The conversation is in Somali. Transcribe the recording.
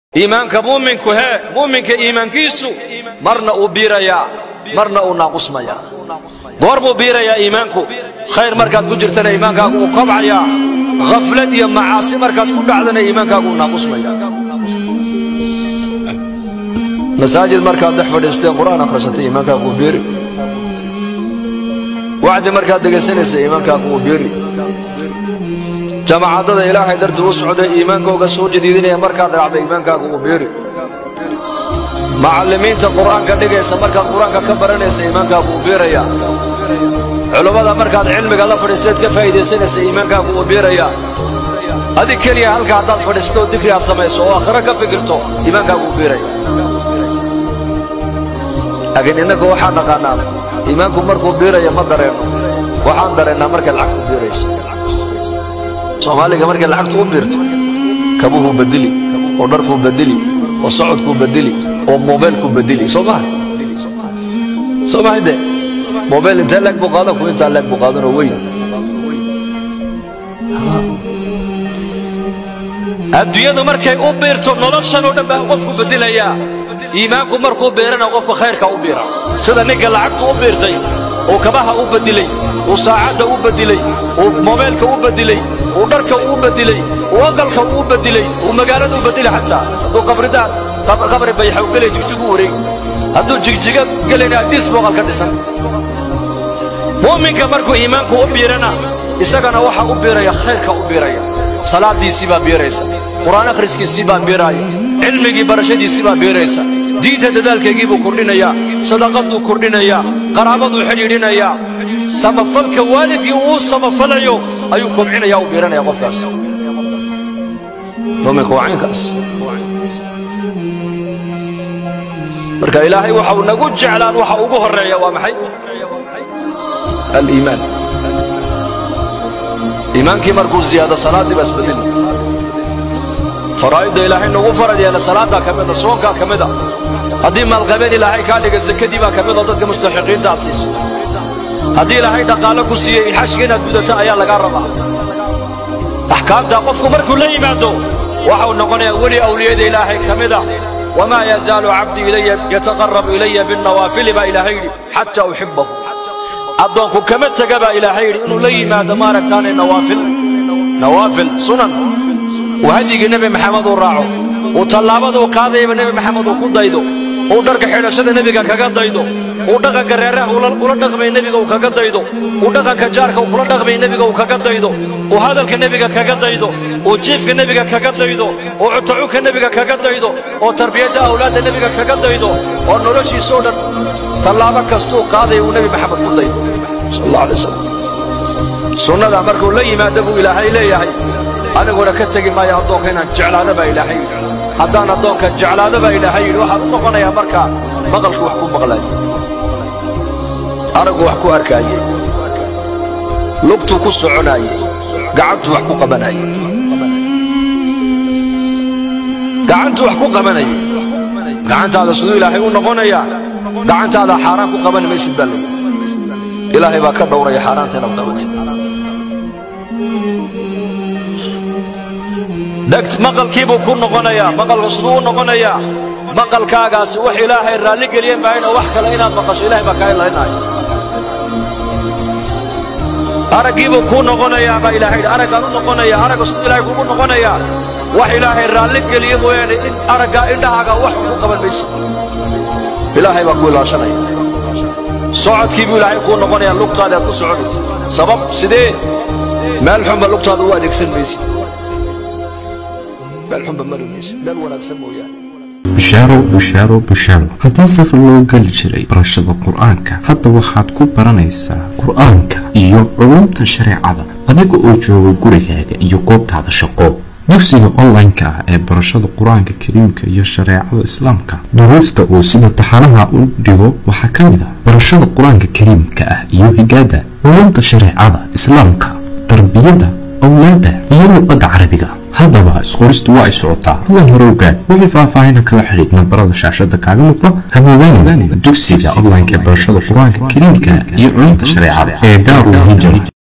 iimaanka muuminku hee muuminka iimaankiisu marna uu biirayaa marna uu naaqusmayaa goor buu biirayaa iimaanku khayr markaad ku jirtana iimaankaagu uu kobcayaa khaflad iyo macaasi markaad ku dhacdana iimaankaagu uu naaqusmayaa masaajid markaad dhex fadhiistee qur'aan akhrisatay iimaankaagu uu biiri wacdi markaad dhegaysanaysa iimaankaagu uu biiri jamaacadada ilaahay dartii u socday iimaankooga soo jadiidinaya markaad raacday iimaankaagu uu biiri macallimiinta qur'aanka dhigaysa markaad qur-aanka ka baranaysa iimaankaagu uu biiraya culummada markaad cilmiga la fadhiisteed ka faa'iidaysanaysa iimaankaagu uu biiraya adig keliya halka haddaad fadhiisto oo dikri aad samayso oo aakhiro ka fikirto iimaankaagu uu biiraya laakiin innaga waxaan dhaqaannaa iimaanku markuu biiraya ma dareenno waxaan dareennaa markay lacagtu biirayso soomaaliga markay lacagtu u biirto kabuhuu bedeli oo dharkuu bedeli oo socodkuu bedeli oo mobaylkuu bedeli soo maha soo maha de mobayl intee leeg buu qaadan ku intaa leeg buu qaadanoo weyn adduunyadu markay u biirto noloshan oo dhan baa qofku bedelayaa iimaanku markuu biirana qofka khayrka u biira sida ninka lacagtu u biirtay uu kabaha u bedilay uu saacadda u bedilay uu mobaylka u bedilay uu dharka uu bedilay uu aqalka uu bedilay uu magaalada u bedilay xataa hadduu qabridaad qabri bayxaw gelay jigjigu wareegi hadduu jigjiga gelayna addiis booqal ka dhisan mu'minka markuu iimaanku u biirana isagana waxa u biiraya khayrka u biiraya salaadiisii baa biiraysa qur'aan akhriskiisii baa biiraaya cilmigii barashadiisii baa biiraysa diinta dadaalkaygii buu kordhinayaa sadaqaduu kordhinayaa qaraabaduu xidhiidhinayaa samafalka waalidkii uu samafalayo ayuu kobcinaya u biiranaya qofkaas muminka waa caynkaas marka ilaahay waxa uu nagu jeclaan waxa ugu horreeya waa maxay aliimaan iimaankii markuu ziyaado salaaddii baa isbedeli faraa'idda ilaahay nagu farad yeela salaaddaa ka mida soonkaa ka mida haddii maalqabeen ilaahay kaa dhiga sakadii baa ka midoo dadka mustaxiqiinta aad siisa haddii ilaahay dhaqaalo ku siiyey xashka inaad gudato ayaa lagaa rabaa axkaamtaa qofku markuu la yimaado waxau noqonayaa weli awliyada ilaahay ka mida wamaa yazaalu cabdii ilaya yataqarrabu ilaya binnawaafili baa ilaahay yidhi xataa uxibbahu addoonku kama tega baa ilaahay yidhi inuu la yimaado maaragtaane nawaafil nawaafil sunan uu hadyigii nebi maxamed uu raaco uu tallaabaduu qaadayaba nebi maxamed uu ku daydo uu dharka xidhashada nebiga kaga daydo uu dhaqanka reeraha ula dhaqmay nebiga uu kaga daydo uu dhaqanka jaarka uu kula dhaqmay nebiga uu kaga daydo uu hadalka nebiga kaga daydo uu jiifka nebiga kaga daydo uu cutacunka nebiga kaga daydo oo tarbiyadda awlaadda nebiga kaga daydo oo noloshiisoo dhan tallaabo kastuu qaadaya uu nebi maxamed ku daydo sal allah alay wasalam sunnada markuu la yimaado buu ilaahay leeyahay aniguna ka tegi maayo addoonka inaan jeclaado baa ilaahay yidhi haddaan addoonka jeclaado baa ilaahay yidhi waxaan u noqonayaa markaa maqalku wax ku maqlaaye araggu wax ku arkaaye lugtuu ku soconaaye gacantuu wax ku qabanaye gacantuu wax ku qabanaye gacantaada siduu ilaahay u noqonayaa gacantaada xaaraan ku qaban maysid baa leeyi ilaahay baa ka dhowraya xaaraanta inaad qabatid dhegt maqalkiibuu ku noqonayaa maqalka siduu u noqonayaa maqalkaagaasi wax ilaahay raalli geliye maayno wax kale inaad maqasho ilahay baa kaa ilaynaayo araggiibuu kuu noqonayaa baa ilahay araggaan u noqonaya aragga siduu ilahay kugu noqonayaa wax ilaahay raalli geliye mooyaane in araggaa indhahaaga wax ku qaban maysid ilaahay baa ku ilaashanaya socodkii buu ilaahay kuu noqonayaa lugtaada aad ku soconaysa sabab sidee meel xunba lugtaada u adeegsan maysid bushaaro bushaaro bushaaro haddii safar loo geli jiray barashada qur-aanka hadda waxaad ku baranaysaa qur-aanka iyo culumta shareecada adiga oo jooga gurigaaga iyo goobtaada shaqo dugsiga online-ka ah ee barashada qur-aanka kariimka iyo shareecada islaamka duruusta uu sida taxanaha u dhigo waxaa ka mid ah barashada qur-aanka kariimka ah iyo higaada culumta shareecada islaamka tarbiyada awlaada iyo luqadda carabiga haddaba isqoristu waa ay socotaa hadan hore ogaad wixii faahfaahina kala xidhiid nambarada shaashada kaaga muuqda hamoodaan dugsiga online ee barashada qur-aanka kariimka iyo culumta shareecada ee daarul hijra